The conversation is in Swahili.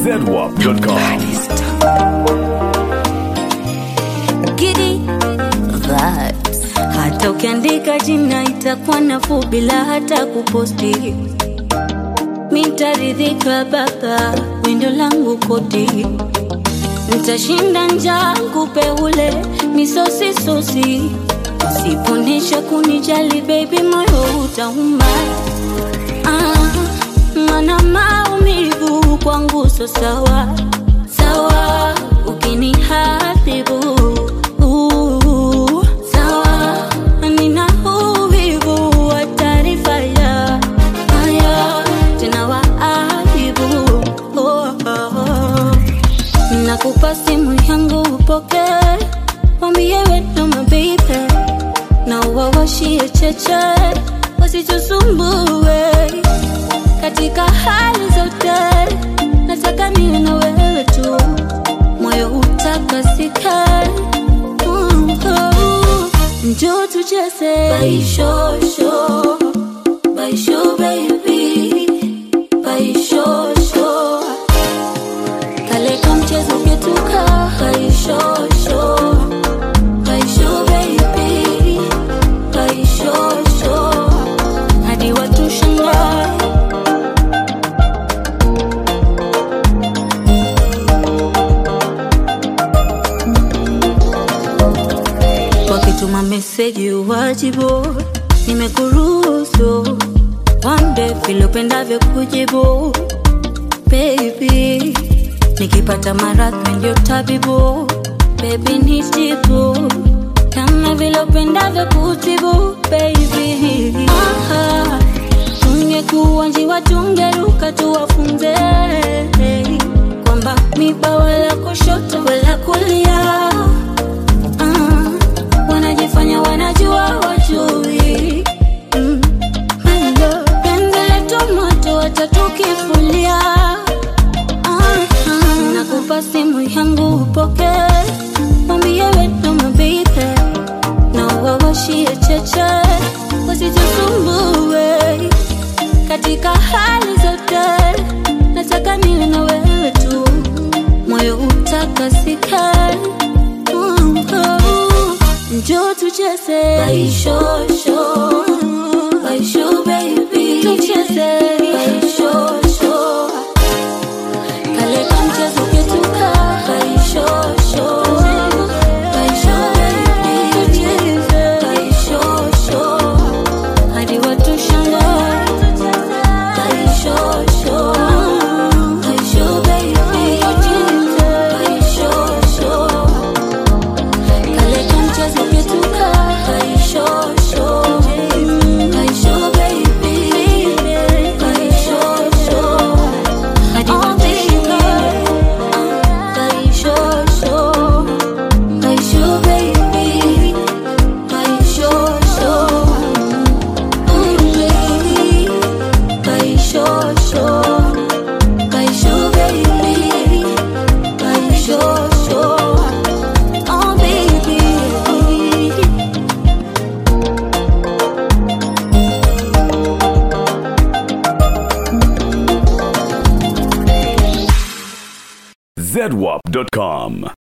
zedwap.com. Giddy vibes. Hata ukiandika jina itakuwa nafuu bila hata kuposti. Mitaridhika baba, windo langu koti. Nitashinda njaa kupe ule misosi sosi. Usiponesha kunijali baby, moyo utauma. Ah, mana maumivu kwangu so sawa sawa, ukinihadhibu uh, sawa, nina uvivu wa taarifa ya haya tena waadhibu oh, oh, oh. Nakupa simu yangu upoke, wambie wewe mabibe na wawashie cheche wasichosumbue katika hali zote, nataka niwe na wewe tu, moyo utakasika. Mm, oh. Njoo tucheze baishosho, baisho baby, baishosho kale ka mchezo ketuka baishosho, baisho baby, baishosho hadi watu shangae wakituma meseji uwajibu, nimekuruhusu wambe vile upendavyo kujibu baby, nikipata maradhi ndio tabibu baby, nijibu kama vile upendavyo kutibu baby. Aha, tungekuwa njiwa tungeruka tuwafunze kwamba miba wala kushoto wala kulia Ah, wanajifanya wanajua wajui Mm, hello, penzi letu moto watatukifulia Ah, ah, nakupa simu yangu upoke mwambie wetu mabibe na wawashie cheche wasitusumbue katika hali zote nataka niwe na wewe tu moyo utakasika Mm, oh. Njoo tucheze baishosho, baisho baby, tucheze baishosho, kale ka mchezo ketuka baishosho, baisho baby, tucheze baishosho, hadi watu shangae baishosho, baisho baby, tucheze baishosho kale ka mchezo ketuka baishosho baisho baby baishosho hadi wafika baishosho baisho baby baishosho Mm, baby baishosho baisho baby baishosho Oh baby zedwap.com.